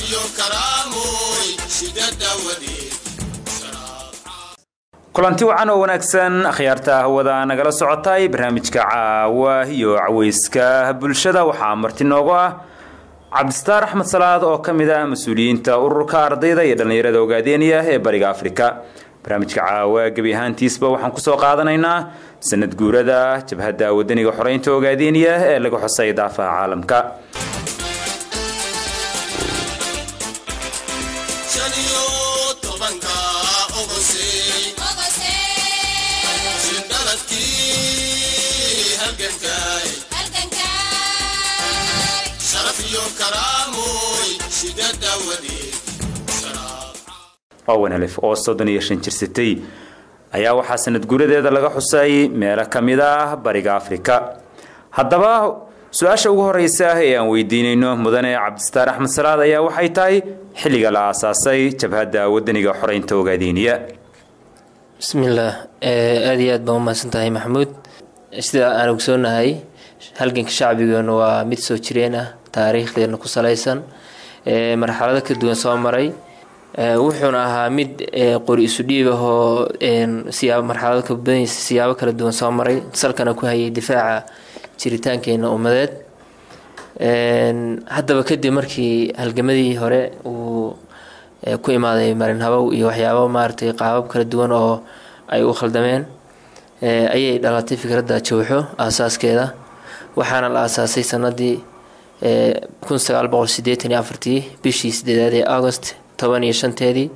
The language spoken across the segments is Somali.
kulanti wacan oo wanaagsan akhyaarta hawada nagala socotay barnaamijka caawa iyo caweyska bulshada waxaa marti noogu ah cabdistaar axmed salaad oo ka mid ah mas-uuliyiinta ururka ardayda iyo dhallinyarada ogaadeeniya ee bariga afrika barnaamijka caawa gebi ahaantiisba waxaan kusoo qaadanaynaa sanad guurada jabhadda wadaniga xoreynta ogaadeeniya ee laga xusay daafaha caalamka owenelef oo soddon iyo shan jirsatay ayaa waxaa sanad guuradeeda laga xusay meelo ka mid ah bariga afrika haddaba su-aasha ugu horeysa ee aan weydiinayno mudane cabdistaar axmed salaad ayaa waxay tahay xilliga la aasaasay jabhadda wadaniga xoreynta ogaadeniya bismillaah aada iyo aad baan umahadsan tahay maxamuud sida aan ogsoonahay halganka shacbigeenu waa mid soo jireen ah taariikhdeena ku salaysan marxalado ka duwan soo maray wuxuuna ahaa mid qori isu dhiib ah oo siyaabo marxalado ka badanaysa siyaabo kala duwan soo maray salkana ku hayay difaaca jiritaankeena ummadeed haddaba kadib markii halgamadii hore uu ku imaaday marin habow iyo waxyaabo maaragtay qaabab kala duwan oo ay u khaldameen ayay dhalatay fikradda jawxo aasaaskeeda waxaana la aasaasay sanadii kun sagaal boqol sideetan iyo afartii bishii sideedaad ee agost toban iyo shanteedii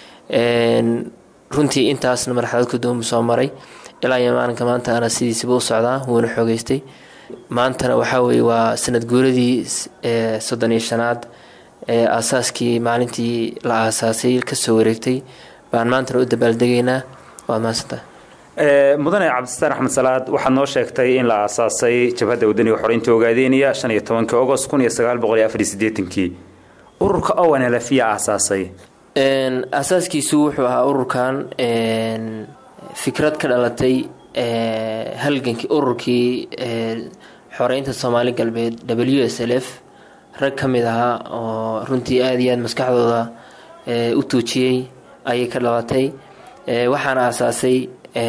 runtii intaasna marxalad ka duwan soo maray ilaa iyo maalinka maanta ana sidiisaba u socdaa wuuna xoogeystay maantana waxaa weye waa sanad guuradii soddon iyo shanaad ee aasaaskii maalintii la aasaasay kasoo wareegtay baan maantana u dabaaldegaynaa waad mahadsantaha mudane cabdistaar axmed salaad waxaad noo sheegtay in la aasaasay jabhadda wadaniga xoreynta ogaadeeniya shan iyo tobanki agost kun iyo sagaal boqol iyo afar iyo sideetankii ururka ownlf yaa aasaasay aasaaskiisu wuxuu ahaa ururkan fikrad ka dhalatay halgankii ururkii xoreynta soomaali galbeed w s l f rag ka mid ahaa oo runtii aada iyo aad maskaxdooda u tuujiyey ayay ka dhalatay waxaana aasaasay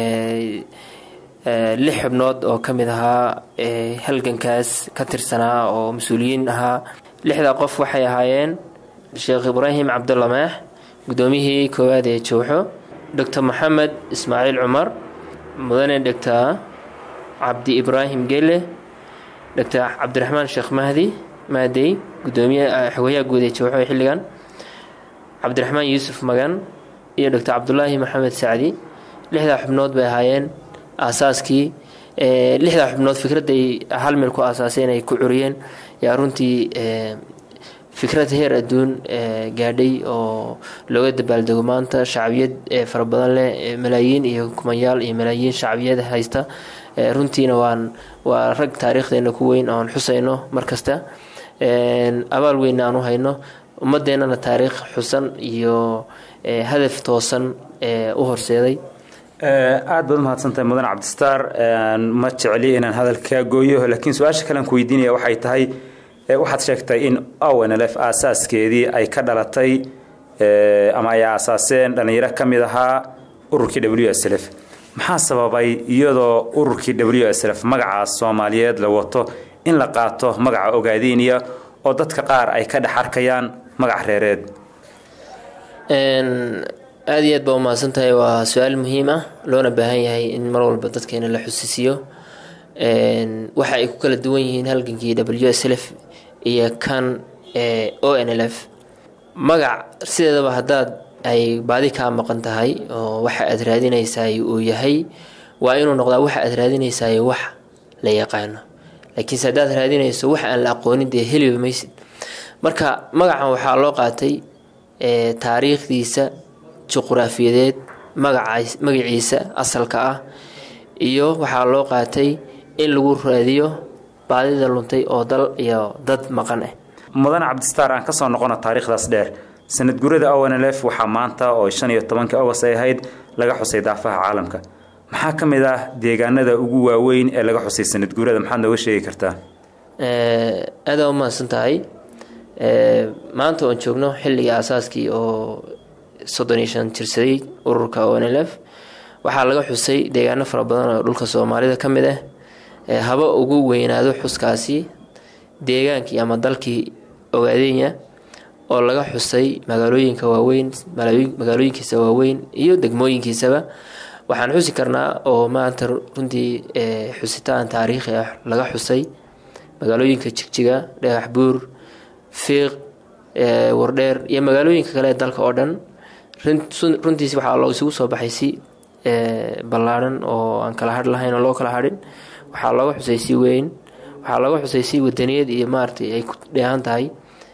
lix xubnood oo ka mid ahaa halgankaas ka tirsanaa oo mas-uuliyiin ahaa lixdaa qof waxay ahaayeen sheekh ibraahim cabdulla maax guddoomiyihii koowaad ee jowxo doctor maxamed ismaaciil cumar mudane doctor cabdi ibraahim gele doctor cabdiraxmaan sheekh mahdi maadey gudoomiye xogayaha guud ee jowxo xilligan cabdiraxmaan yuusuf magan iyo doctor cabdulaahi maxamed sacdi lixdaa xubnood bay ahaayeen aasaaskii lixdaa xubnood fikradday hal meel ku aasaaseen ay ku curiyeen yaa runtii fikrad heer adduun gaadhay oo looga dabaaldego maanta shacbiyad fara badan leh malaayiin iyo kumanyaal iyo malaayiin shacbiyad haysta runtiina waan waa rag taariikhdeena ku weyn oon xusayno markasta abaal weynna aan u hayno ummadeennana taariikh xusan iyo hadaf toosan u horseeday aada baad umahadsantahay mudan cabdistaar ma jecli inaan hadalkaa gooyo laakiin su-aasha kalean ku weydiinaya waxay tahay waxaad sheegtay in ownlf aasaaskeedii ay ka dhalatay ama ay aasaaseen dhallinyaro ka mid ahaa ururkii w s lf maxaa sababay iyadoo ururkii w s lf magacaas soomaaliyeed la wato in la qaato magaca ogaadeniya oo dadka qaar ay ka dhex arkayaan magac reereed aada iyo aad baa umahadsan tahay waa su-aal muhiim ah loona baahan yahay in mar walba dadkeena la xusisiiyo waxa ay ku kala duwan yihiin halgankii w s lf iyo kan o n l f magac sideedaba haddaad ay baadi kaa maqan tahay oo waxa aad raadinaysaay uu yahay waa inuu noqdaa waxa aad raadinaysaay wax la yaqaano laakiinse haddaad raadinayso wax aan la aqoonin dee heliba maysid marka magacan waxaa loo qaatay taariikhdiisa juquraafiyadeed magaciisa asalka ah iyo waxaa loo qaatay in lagu raadiyo baadida luntay oo dal iyo dad maqan ah mudan cabdistaar aan kasoo noqono taariikhdaas dheer sanad gurada ownlf waxaa maanta oo shan iyo tobankii agost ay ahayd laga xusay daafaha caalamka maxaa ka mid ah deegaanada ugu waaweyn ee laga xusay sanad guurada maxaad nooga sheegi kartaa aada u mahadsan tahay maanta oon joogno xilligii aasaaskii oo soddon iyo shan jirsaday ururka o n l f waxaa laga xusay deegaano fara badan oo dhulka soomaalida ka mid ah haba ugu weynaado xuskaasi deegaankii ama dalkii ogaadenya oo laga xusay magaalooyinka waaweyn magaalooyinkiisa waaweyn iyo degmooyinkiisaba waxaan xusi karnaa oo maanta runtii xusitaan taariikhi ah laga xusay magaalooyinka jigjiga dhagax buur fiiq wardheer iyo magaalooyinka kale ee dalka oo dhan runtiis waxaa loo isugu soo baxay si ballaadhan oo aan kala hadh lahayn oo loo kala hadhin waxaa looga xusay si weyn waxaa looga xusay si wadaniyad iyo maaratay ay ku dheehan tahay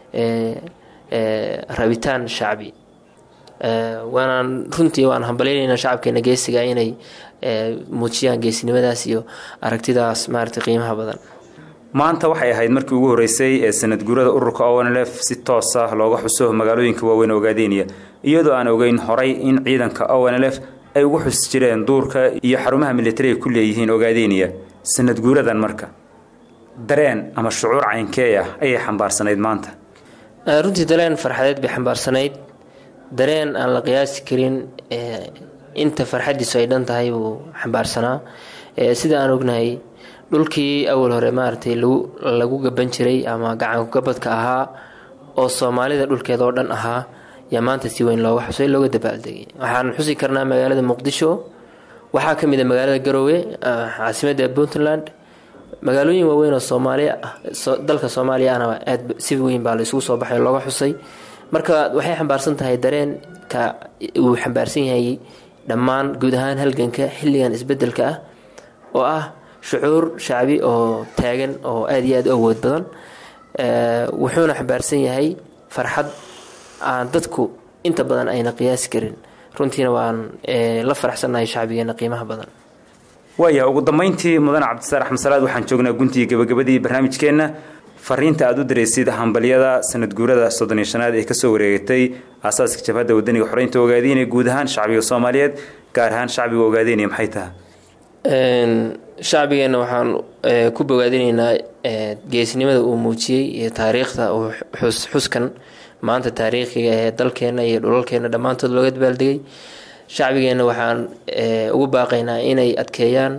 rabitaan shacbi waanaan runtii waan hambaleyneynaa shacabkeena geesiga inay muujiyaan geesinimadaas iyo aragtidaas maarata qiimaha badan maanta waxay ahayd markii ugu horreysay ee sanad guurada ururka o n l f si toos ah looga xuso magaalooyinka waaweyn ogaadeenaya iyadoo aan ogeyn horay in ciidanka o n l f ay ugu xusi jireen duurka iyo xarumaha militariga ku leeyihiin ogaadeenaya sanad guuradan marka dareen ama shucuur caynkee ah ayay xambaarsanayd maanta runtii dareen farxadeed bay xambaarsanayd dareen aan la qiyaasi karin inta farxadiisu ay dhan tahay buu xambaarsanaa sida aan ognahay dhulkii awal hore maaragtay lagu gaban jiray ama gacankugabadka ahaa oo soomaalida dhulkeeda oo dhan ahaa yaa maanta si weyn looga xusay looga dabaaldegay waxaan xusi karnaa magaalada muqdisho waxaa ka mid a magaalada garoowe caasimadda puntland magaalooyin waaweyn oo soomaaliya dalka soomaaliya ahna aad si weyn baa la isugu soo baxay looga xusay marka waxay xambaarsan tahay dareenka uu xambaarsan yahay dhammaan guud ahaan halganka xilligan isbedelka ah oo ah shucuur shacbi oo taagan oo aada iyo aada u awood badan wuxuuna xambaarsan yahay farxad aan dadku inta badan ayna qiyaasi karin runtiina waan la faraxsannahay shacbigeena qiimaha badan waaya ugu dambeyntii mudane cabdisaar axmed salaad waxaan joognaa guntii gabagabadii barnaamijkeenna fariinta aada u diraysid hambalyada sanad guurada soddon iyo shanaad ee kasoo wareegatay aasaaska jabhadda wadaniga xoreynta ogaadeenaya guud ahaan shacbiga soomaaliyeed gaar ahaan shacbiga ogaadeenaya maxay tahay shacbigeenna waxaan ku bogaadinaynaa geesnimada uu muujiyey iyo taariikhda uu xuskan maanta taariikhiga ee dalkeena iyo dhulalkeena dhammaantood looga dabaaldegay shacbigeenna waxaan ugu baaqaynaa inay adkeeyaan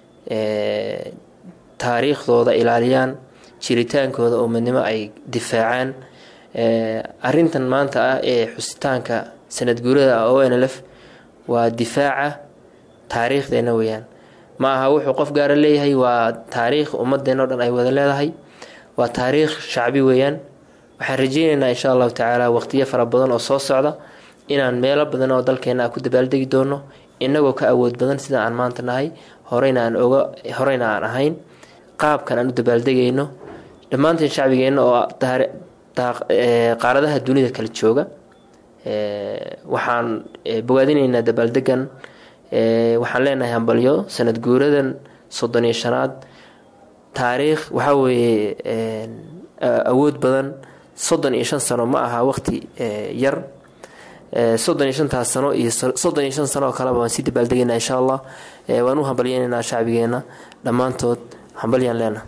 taariikhdooda ilaaliyaan jiritaankooda oo midnimo ay difaacaan arintan maanta ah ee xusitaanka sanad guurada o n l f waa difaaca taariikhdeena weyaan ma aha wuxuu qof gaara leeyahay waa taariikh ummadeenna o dhan ay wada leedahay waa taariikh shacbi weeyaan waxaan rajeyneynaa insha allahu tacaala waqtiyo fara badan oo soo socda inaan meelo badan oo dalkeena ku dabaaldegi doono inagoo ka awood badan sida aan maanta nahay horeyna aan oga horeyna aan ahayn qaabkan aan u dabaaldegayno dhammaanteen shacbigeenna oo qaaradaha dunida kala jooga waxaan bogaadinaynaa dabaaldegan waxaan leenahay hambalyo sanad guuradan soddon iyo shanaad taariikh waxaa weeye awood badan soddon iyo shan sano ma aha waqti yar soddon iyo shantaas sano iyo soddon iyo shan sano oo kaleba waan sii dabaaldegaynaa insha allah waan u hambalyeynaynaa shacbigeenna dhammaantood hambalyaan leenaha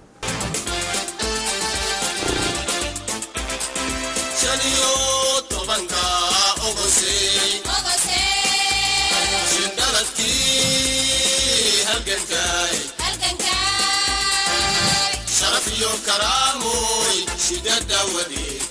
sharaf iyo karaamoy shidada wadi